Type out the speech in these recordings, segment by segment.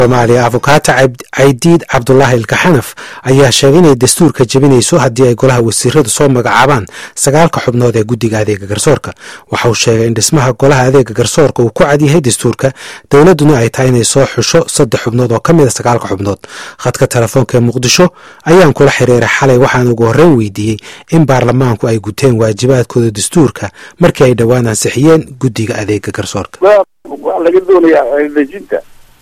soomaaliya afukaata caydiid cabdulaahi ilkaxanaf ayaa sheegay inay dastuurka jebinayso haddii ay golaha wasiiradu soo magacaabaan sagaalka xubnood ee guddiga adeega garsoorka waxa uu sheegay in dhismaha golaha adeega garsoorka uu ku cadyahay dastuurka dowladduna ay tahay inay soo xusho saddex xubnood oo ka mid a sagaalka xubnood khadka telefoonka ee muqdisho ayaan kula xiriiray xalay waxaan ugu horreyn weydiiyey in baarlamaanku ay guteen waajibaadkooda dastuurka markii ay dhowaan ansixiyeen guddiga adeega garsoorka laga doonayaa dejinta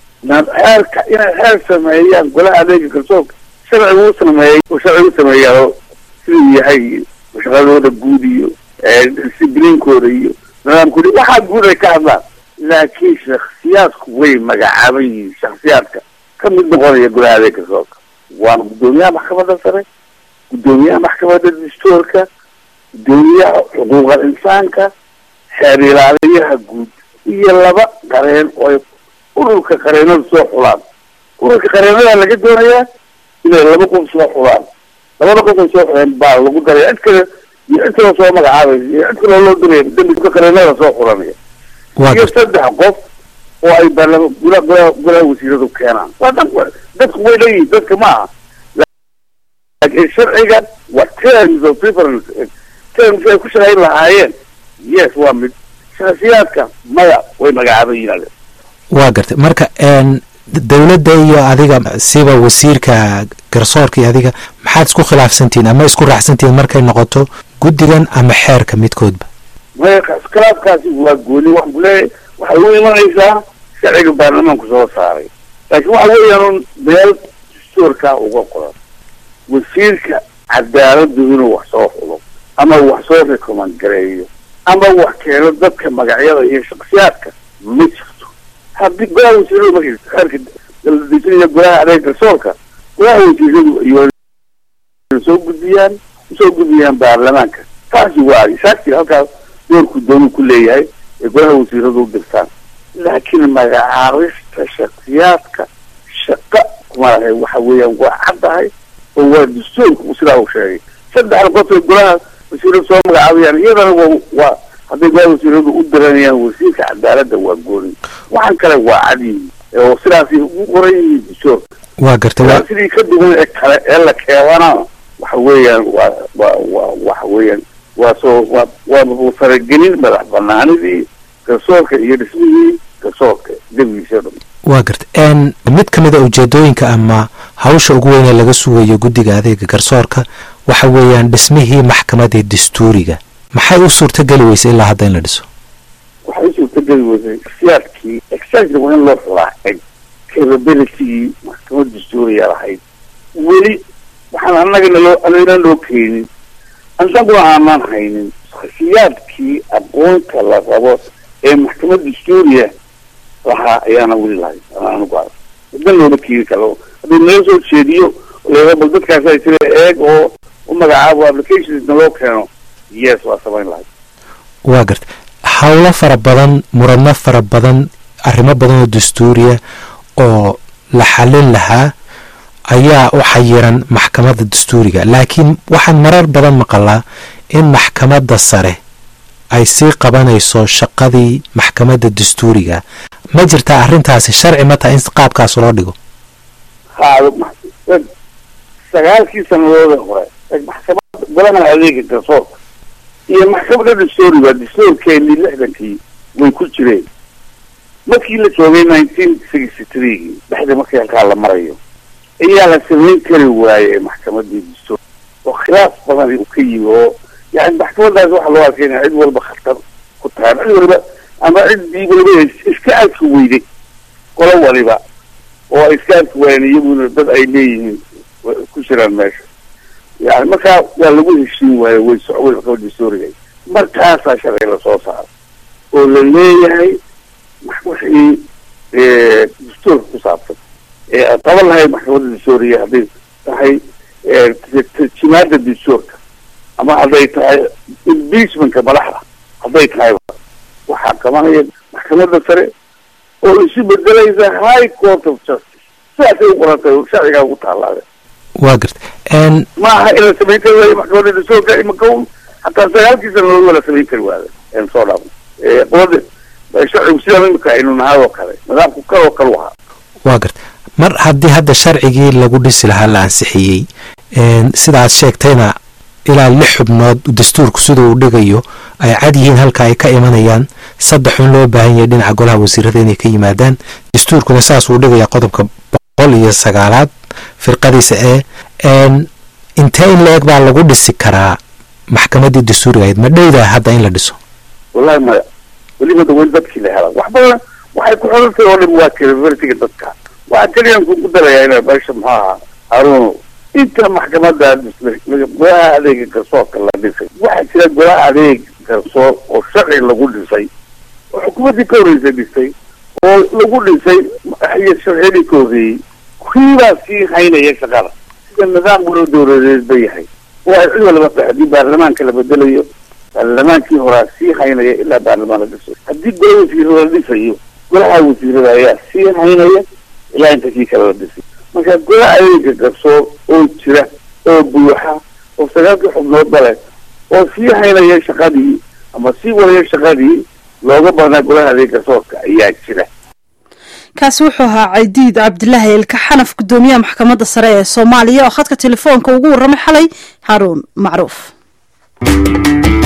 xeerka inay xeer sameeyaan golaha adeega garsoorka sharcigu u sameeyay oo sharcigu u sameeyaa siduu yahay shaqadooda guud iyo discibliinkooda iyo nidaamkooda waxaa guud ay ka hadlaan laakiin shaksiyaadku way magacaaban yihiin shaksiyaadka ka mid noqonaya golaha adeega garsoorka waana guddoomiyaha maxkamadda sare guddoomiyaha maxkamadda dastuurka guddoomiyaha xuquuqal insaanka xeer ilaaliyaha guud iyo laba qareen oo ururka qareenada soo xulaan ururka qareenada laga doonayaa inay laba qof soo xulaan labada qof ay soo xuleen baa lagu daraya cid kale iyo cid kaloo soo magacaabaysa iyo cid kaloo loo diraya dambiga qareenada soo xulanaya iyo saddex qof oo ay baarlama gula gula golaha wasiiradu keenaan waa dad dadku way leeyihiin dadka ma aha laakiin sharciga waa terms of difference terms ay ku shaqayn lahaayeen yes waa mid shaksiyaadka maya way magacaaban yihiin waa gartay marka dowladda iyo adiga siba wasiirka garsoorka iyo adiga maxaad isku khilaafsantihiin ama isku raacsantihiin markay noqoto guddigan ama xeerka midkoodba maya khilaafkaasi waa gooni waxaan kuleeyahay waxay u imanaysaa sharciga baarlamaanku soo saaray laakiin waxa weeyaan meel dastuurkaa uga qoran wasiirka cadaaladu inuu wax soo xulo ama wax soo recommand gareeyo ama wax keeno dadka magacyada iyo shaksiyaadka ma jirto haddii golaha wasiiradu markay xeerka dejinaya golaha adeeg garsoorka golaha wasiiradu iyo soo gudbiyaan usoo gudbiyaan baarlamaanka taasi waa saasi halkaas doorku doonu ku leeyahay ee golaha wasiiradu u dirtaan laakiin magacaabista shaksiyaadka shaqa kuma lahay waxa weeyaan waa caddahay oo waa dastuurku sidaa uu sheegay saddexda qof ee golaha wasiiradu soo magacaabayaan iyadana wa waa hadday golaha wasiiradu u diranayaan wasiirka cadaaladda waa gooni waxaan kale waa cadyihin oo sidaasi ugu qoran yihiin dastuurka waa gartay sidii ka duwan ee kale ee la keebana waxa weeyaan waa waa waa waxa weeyaan waa soo waa waa faragelin madax banaanidii garsoorka iyo dhismihii garsoorka debigiisa dhan waa gartay mid ka mid a ujeedooyinka ama hawsha ugu weyn ee laga sugayo guddiga adeega garsoorka waxa weeyaan dhismihii maxkamadda dastuuriga maxay u suurtageli weysay ilaa hadda in la dhiso waxay u suurtageli weysay shaksiyaadkii exactly waa in loo xulaacay capabilitygii maxkamad dastuuriga lahayd weli waxaan annaga naloo anagana loo keenin annaguna aanaan haynin shaksiyaadkii aqoonta la rabo ee maxkamad dastuuriya lahaa ayaana weli lahayn anagu a midna looma keeni karo haddii nala soo jeediyo leeda bal dadkaasa jira eeg oo u magacaabo applications naloo keeno yes waa samayn lahayd waa garta howlo fara badan muradno fara badan arrimo badan oo dastuuriya oo la xalin lahaa ayaa u xayiran maxkamadda dastuuriga laakiin waxaan marar badan maqalaa in maxkamadda sare ay sii qabanayso shaqadii maxkamadda dastuuriga ma jirtaa arrintaasi sharci ma taha in qaabkaas loo dhigo haado sagaalkii sanadooda hore maxkamada golaha adeega garsoorka iyo maxkamadda dastuuriga dastuurkeenii lixdankii way ku jireen markii la joogay nineteen sixty threegii dhexda markii halkaa la marayo ayaa la samayn kari waayey maxkamadii dastuur oo khilaaf badan uu ka yimi oo yani maxkamadaas waxaa loo arkeyna cid walba khatar ku tahay cid waliba ama ciddii waliba iska arki weyday qolo waliba oo ay iska arki waayeen iyaguna dad ay leeyihiin ku jiraan meesha yani markaa waa lagu heshiin waayo way socway maxkamada dastuuriga markaasaa sharci lasoo saaro oo la leeyahay wixii dastuurka ku saabsan ee aan qaban lahay maxkamadda dastuuriga hadday tahay tarjimaada dastuurka ama hadday tahay impeachmentka madaxda hadday tahay waxaa qabanaya maxkamadda sare oo isu bedelaysa high court of justice sidaasay u qorantay sharcigaa ugu taalaade waa garta ma aha in la samayn kari waayo maxkamadda dastuurka imaka un hataa sagaalkii sanadood waa la samayn kari waada en soo dhaafno qolada sharcigu sidaa imika aynu nahay oo kale nidaamku kaloo kale u ahaa waa garta mar haddii hadda sharcigii lagu dhisi lahaa la ansixiyey sidaad sheegtayna ilaa lix xubnood dastuurku sida uu dhigayo ay cad yihiin halka ay ka imanayaan saddex un loo baahan yahay dhinaca golaha wasiirada inay ka yimaadaan dastuurkuna saas uu dhigaya qodobka boqol iyo sagaalaad firqadiisa ee intee in la-eg baa lagu dhisi karaa maxkamadii dastuuriga ahayd ma dhowdaa hadda in la dhiso wallahi maya welibada weli dadkii la helaa wax badan waxay ku xorantay oo dhan waa credibilitiga dadka waxaa keliyan kugu darayaa ina meesha muxuu ahaa haruun inta maxkamada golaha adeega garsoorka la dhisay waxaa jira golaha adeeg garsoor oo sharci lagu dhisay oo xukuumaddii ka horreysay dhisay oo lagu dhisay iyo sharciyadii ka horreeyey kiibaa sii haynaya shaqada sida nidaam walo dowladeed ba yahay oo ay cid walba tahay haddii baarlamaanka la bedelayo baarlamaankii horaa sii haynaya ilaa baarlamaan la dhiso haddii gola wasiirada la dhisayo golaha wasiirada ayaa sii haynaya ilaa inta kii kale la dhisay marka golaha adeega garsoor oo jira oo buuxa oo sagaalkii xubnoodba leh oo sii haynaya shaqadii ama sii wadaya shaqadii looga badnaa golaha adeeg garsoorka ayaa jira kaasi wuxuu ahaa caydiid cabdilaahi ilka xanaf guddoomiyaha maxkamadda sare ee soomaaliya oo khadka telefoonka ugu warramay xalay haaruun macruuf